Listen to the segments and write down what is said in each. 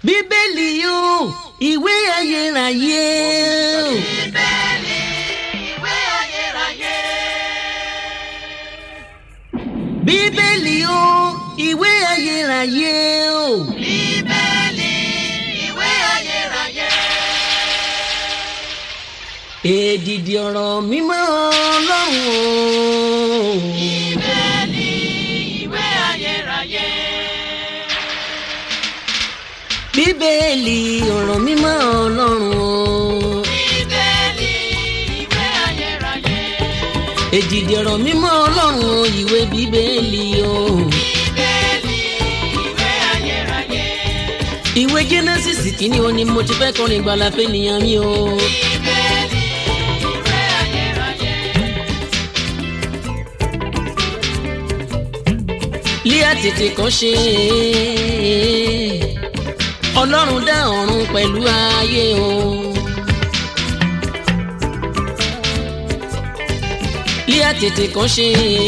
bíbélì yóò ìwé ayérayé o. Bíbélì ìwé ayérayé. bíbélì yóò ìwé ayérayé o. Bíbélì ìwé ayérayé. èdìdì ọ̀rọ̀ mímọ́ ọlọ́run o. Bíbélì ìwé ayérayé. bíbélì ọ̀rọ̀ mímọ́ ọlọ́run o. Bíbélì ìwé ayérayé. èdìdì ọ̀rọ̀ mímọ́ ọlọ́run o ìwé bíbélì o. Bíbélì ìwé ayérayé. ìwé genesis kìíní o ni mo ti fẹ́ kọrin gbala fẹ́ nìyẹn mi o. Bíbélì ìwé ayérayé. líà tètè kàn ṣe ọlọ́run dá ọ̀run pẹ̀lú ayé o. líà tètè kàn ṣe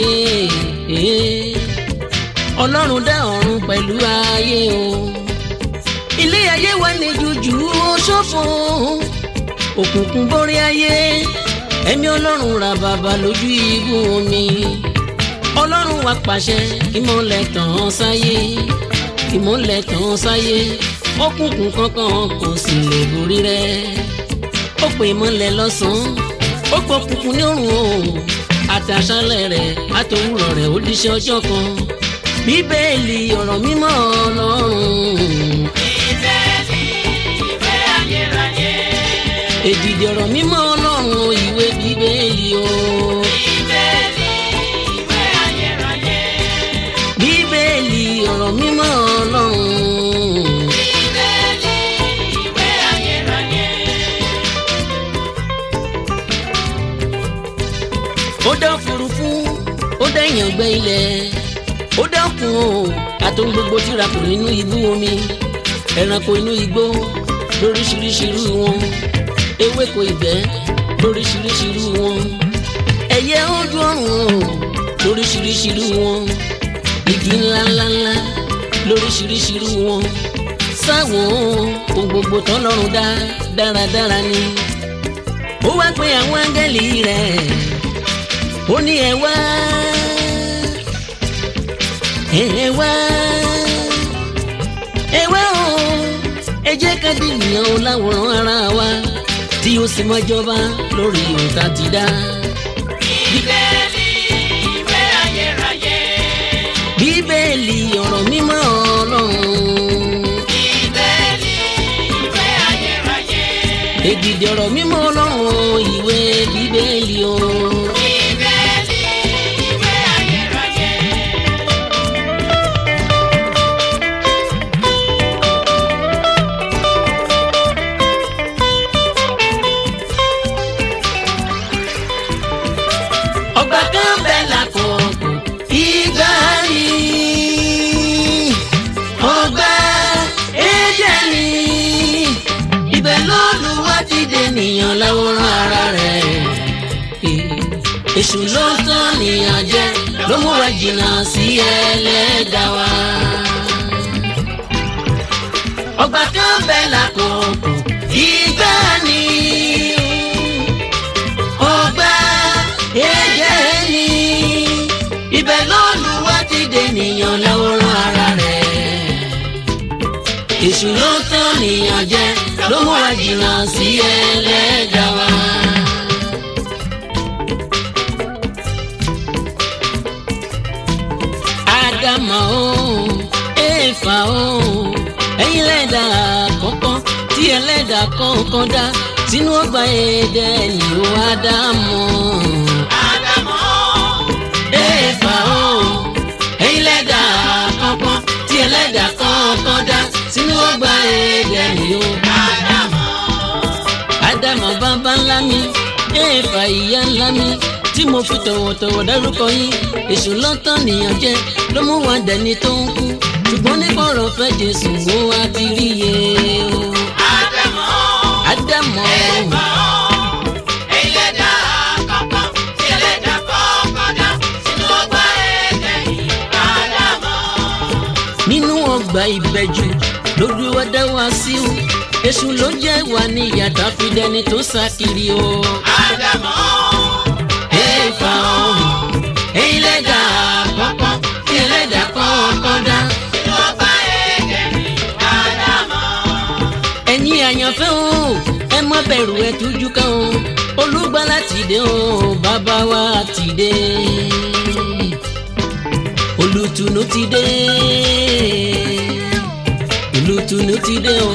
ọlọ́run dá ọ̀run pẹ̀lú ayé o. ilé ayé wa ní jújù ó ṣòfò òkùnkùn borí ayé ẹ̀mí ọlọ́run ra bàbá lójú ibú omi ọlọ́run wa pàṣẹ ìmọ̀lẹ̀ tàn án sáyé ìmọ̀lẹ̀ tàn án sáyé òkùnkùn kankan kò sì lè borí rẹ̀ ó pè ìmọ̀lẹ̀ lọ́sàn-án ó pọ̀ kùnkùn ní òrùn o àtàṣálẹ̀ rẹ̀ àtòwúrọ̀ rẹ̀ ó díṣẹ́ ọjọ́ kan bíbélì ọ̀rọ̀ mímọ́ ọlọ́run Bíbélì ìwé ayérayé. èdìdì ọ̀rọ̀ mímọ́ ọlọ́run ìwé bíbélì o Bíbélì ìwé ayérayé. bíbélì ọ̀rọ̀ mímọ́ ọlọ́run. Bíbélì ìwé ayérayé. ó dá òfurufú ó dá ìyàngbẹ ilẹ̀ ó dá òkun o àtòun gbogbo tíra kò nínú ibú omi ẹranko inú igbó lóríṣiríṣi irú wọn ewéko ìgbẹ́ lóríṣiríṣi irú wọn ẹyẹ ojú ọ̀run o lóríṣiríṣi irú wọn igi ńláńláńlá lóríṣiríṣi irú wọn sáwọn ohun gbogbo tọ́lọ́run dá dáradára ni ó wá pé àwọn áńgẹ́lì rẹ̀ ó ní ẹ wá ẹ wá ẹ wá o ẹ jẹ́ ká di ènìyàn o láwòrán ara wa tí ó sì máa jọba lórí òǹtà ti dá. Bíbélì ìwé ayérayé. bíbélì ọ̀rọ̀ mímọ́ ọlọ́run Bíbélì ìwé ayérayé. èdìdì ọ̀rọ̀ mímọ́ ọlọ́run ìwé bíbélì o. Bíbélì ìwé ayérayé. ọgbà kan bẹ lákòókò ìgbà yìí ọgbà Édẹ́nì ibẹ̀ l'Olúwa ti dènìyàn láwòrán ara rẹ̀ èṣù ló tán nìyàn jẹ ló mú wa jìnnà sí ẹlẹ́dàá wa ọgbà kan bẹ lákòókò ìgbà ni ọgbà Édẹ́nì ibẹ̀ l'Olúwa ti dènìyàn láwòrán ara rẹ̀ èṣù ló tán nìyàn jẹ ló mú wa jìnnà sí ẹlẹ́dàá wa. ádámà o éfà o ẹ̀yin lẹ́dà àkọ́kọ́ tí ẹlẹ́dà kọ̀ọ̀kan dá sínú ọgbà Édẹ́nì o ádámù. Ádámọ̀. éfà o ẹ̀yin lẹ́dà àkọ́kọ́ tí ẹlẹ́dà kọ̀ọ̀kan dá sínú ọgbà Édẹ́nì o. Ádámọ̀. ádámù bàbá ńlá mi éfà ìyá ńlá mi tí mo fi tọ̀wọ̀tọ̀wọ̀ dárúkọ yín èṣù lọ́tàn nìyàn jẹ́ ló mú wa dẹni tó ń kú ṣùgbọ́n nípa ọ̀rọ̀ fẹ́ Jésù wo wá ti rí iye o. Ádámọ̀. ádámù Éfà o. Ẹlẹ́dà àkọ́kọ́ tí ẹlẹ́dà kọ́kọ́ dá sínú ọgbà Édẹ́nì. Ádámọ̀. nínú ọgbà ìbẹ̀jù lójú wa dá wa sí o èṣù ló jẹ́ wà ní ìyàtọ̀ fi dẹni tó sá kiri o. Ádámọ̀ Éfà ọ̀hún ẹ̀yin lẹ́dà àkọ́kọ́ tí ẹlẹ́dà kọ́kọ́ dá. inú ọgbà Édẹ́nì. Ádámọ̀ ẹ̀yin àyànfẹ́ o ẹ má bẹ̀rù ẹ tújú ká o olùgbàlà ti dé o bàbá wa ti dé olùtùnú ti dé olùtùnú ti dé o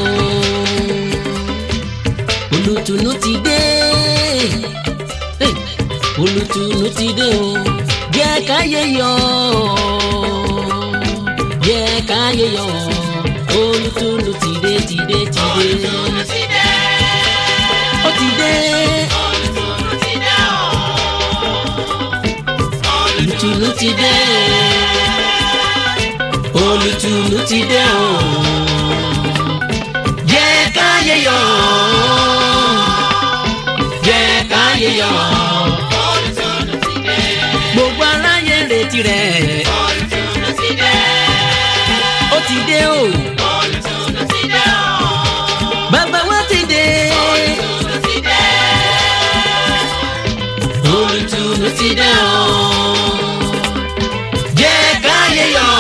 olùtùnú ti dé Hey! olùtùnú ti dé o jẹ́ káyé yọ̀ jẹ́ káyé yọ̀ olùtùnú ti dé ti dé ti dé olùtùnú ti dé. ó ti dé Olùtùnú ti dé o. olùtùnú ti dé olùtùnú ti dé o jẹ́ káyé yọ̀ jẹ́ káyé yọ̀ Olùtùnú ti dé. gbogbo aráyé ń retí rẹ̀ Olùtùnú ti dé. ó ti dé o Olùtùnú ti dé o. bàbá wa ti dé Olùtùnú ti dé. olùtùnú ti dé o jẹ́ káyé yọ̀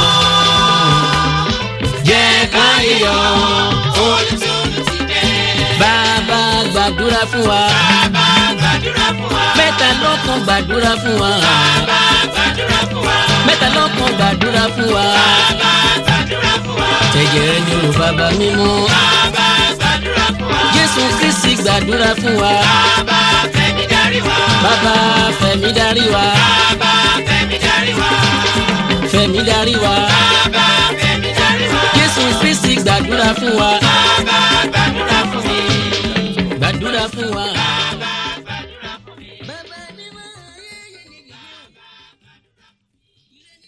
jẹ́ káyé yọ̀ Olùtùnú ti dé. bàbá gbàdúrà fún wa Bàbá gbàdúrà fún wa. mẹ́ta lọ́kàn gbàdúrà fún wa Bàbá gbàdúrà fún wa. mẹ́ta lọ́kàn gbàdúrà fún wa Bàbá gbàdúrà fún wa. tẹ̀jẹ̀ ní o bàbá mímọ́ Bàbá gbàdúrà fún wa. jésù kristi gbàdúrà fún wa Bàbá fẹ̀mí darí wa. bàbá fẹ̀mí darí wa Bàbá fẹ̀mí darí wa. fẹ̀mí darí wa Bàbá fẹ̀mí darí wa. jésù kristi gbàdúrà fún wa Bàbá gbàdúrà fún mi. gbàdúrà fún wa.